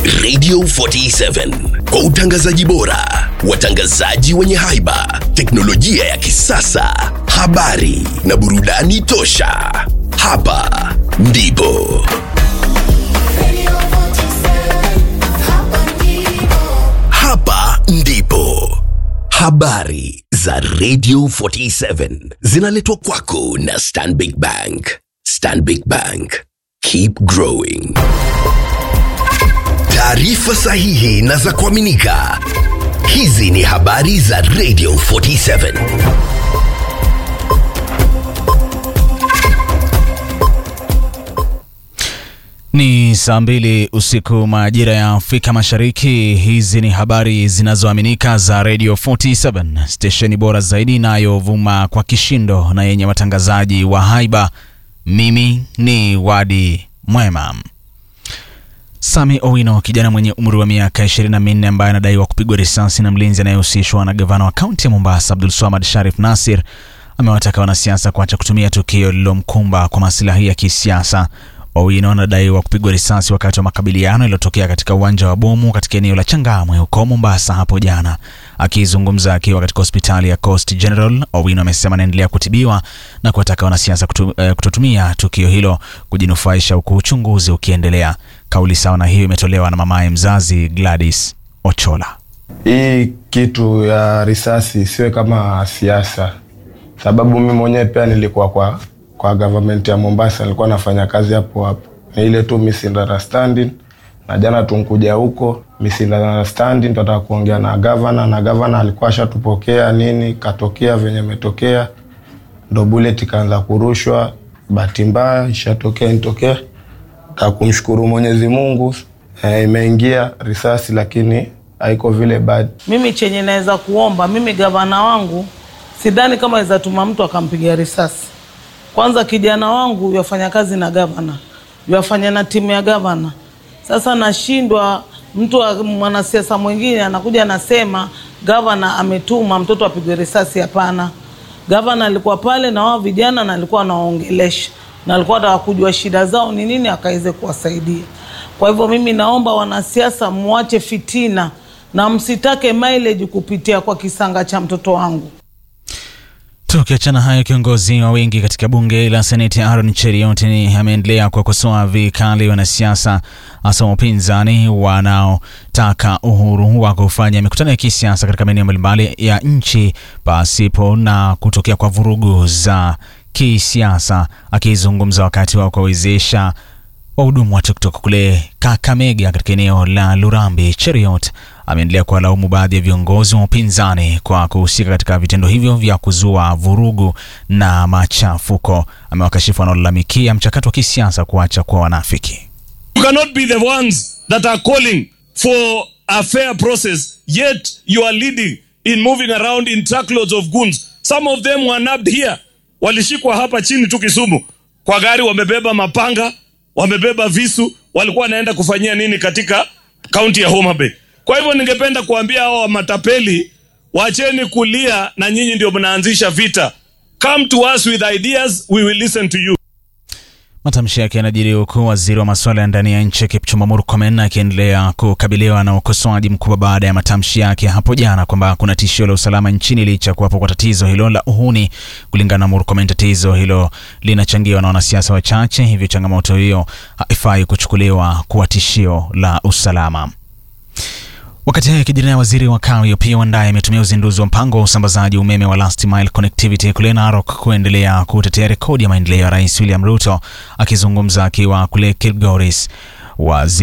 Radio 47 kwa utangazaji bora, watangazaji wenye haiba, teknolojia ya kisasa, habari na burudani tosha. Hapa ndipo hapa ndipo habari za Radio 47 zinaletwa kwako na Stanbic Bank. Stanbic Bank, keep growing. Taarifa sahihi na za kuaminika. Hizi ni habari za Radio 47. Ni saa mbili usiku majira ya Afrika Mashariki. Hizi ni habari zinazoaminika za Radio 47, stesheni bora zaidi inayovuma kwa kishindo na yenye watangazaji wa haiba. Mimi ni Wadi Mwema. Sami Owino, kijana mwenye umri wa miaka 24 ambaye anadaiwa kupigwa risasi na mlinzi anayehusishwa na gavana wa kaunti ya Mombasa Abdul Swamad Sharif Nasir, amewataka wanasiasa kuacha kutumia tukio lililomkumba kwa masilahi ya kisiasa. Owino anadaiwa kupigwa risasi wakati wa makabiliano yaliyotokea katika uwanja wa bomu katika eneo la Changamwe huko Mombasa hapo jana. Akizungumza akiwa katika hospitali ya Coast General, Owino amesema anaendelea kutibiwa na kuwataka wanasiasa kutu, eh, kutotumia tukio hilo kujinufaisha huku uchunguzi ukiendelea. Kauli sawa na hiyo imetolewa na mamaye mzazi Gladys Ochola. Hii kitu ya risasi isiwe kama siasa, sababu mimi mwenyewe pia nilikuwa kwa kwa government ya Mombasa, nilikuwa nafanya kazi hapo hapo. Ni ile tu misunderstanding, na jana tunkuja huko misunderstanding, tunataka kuongea na governor, na governor alikuwa ashatupokea nini, katokea venye imetokea, ndo bullet ikaanza kurushwa. Bahati mbaya ishatokea nitokea, ta kumshukuru Mwenyezi Mungu eh, imeingia risasi, lakini haiko vile bad. Mimi chenye naweza kuomba mimi, gavana wangu sidhani kama aweza tuma mtu akampiga risasi. Kwanza kijana wangu yafanya kazi na gavana, yafanya na timu ya gavana. Sasa nashindwa mtu wa- mwanasiasa mwingine anakuja anasema gavana ametuma mtoto apigwe risasi. Hapana, gavana alikuwa pale na wao vijana na alikuwa anawaongelesha na alikuwa anataka kujua shida zao ni nini akaweze kuwasaidia. Kwa hivyo mimi naomba wanasiasa muache fitina na msitake mileage kupitia kwa kisanga cha mtoto wangu. Tukiachana hayo, kiongozi wa wengi katika bunge la seneti Aaron Cheriot ameendelea kuwakosoa vikali wanasiasa hasa wa upinzani wanaotaka uhuru wa kufanya mikutano ya kisiasa katika maeneo mbalimbali ya nchi pasipo na kutokea kwa vurugu za kisiasa. Akizungumza wakati wa kuwawezesha wahudumu wa tuktuk kule Kakamega katika eneo la Lurambi, Cheriot ameendelea kuwalaumu baadhi ya viongozi wa upinzani kwa kuhusika katika vitendo hivyo vya kuzua vurugu na machafuko. Amewakashifu wanaolalamikia mchakato wa kisiasa kuacha kuwa wanafiki. You cannot be the ones that are calling for a fair process, yet you are leading in moving around in truckloads of goons. Some of them were nabbed here. Walishikwa hapa chini tu Kisumu kwa gari, wamebeba mapanga, wamebeba visu, walikuwa wanaenda kufanyia nini katika kaunti ya Homa Bay. Kwa hivyo ningependa kuambia hao matapeli, wacheni kulia, na nyinyi ndio mnaanzisha vita. Come to us with ideas, we will listen to you. Matamshi yake yanajiri huku waziri wa masuala ya ndani ya nchi Kipchumba Murkomen akiendelea kukabiliwa na ukosoaji mkubwa baada ya matamshi yake hapo jana kwamba kuna tishio la usalama nchini licha ya kuwapo kwa tatizo hilo la uhuni. Kulingana na Murkomen, tatizo hilo linachangiwa na wanasiasa wachache, hivyo changamoto hiyo haifai kuchukuliwa kuwa tishio la usalama. Wakati hayo yakijiri, waziri wa kawi Opiyo Wandayi ametumia uzinduzi wa mpango wa usambazaji umeme wa last mile connectivity kule Narok kuendelea kutetea rekodi ya maendeleo ya Rais William Ruto. Akizungumza akiwa kule Kilgoris, waziri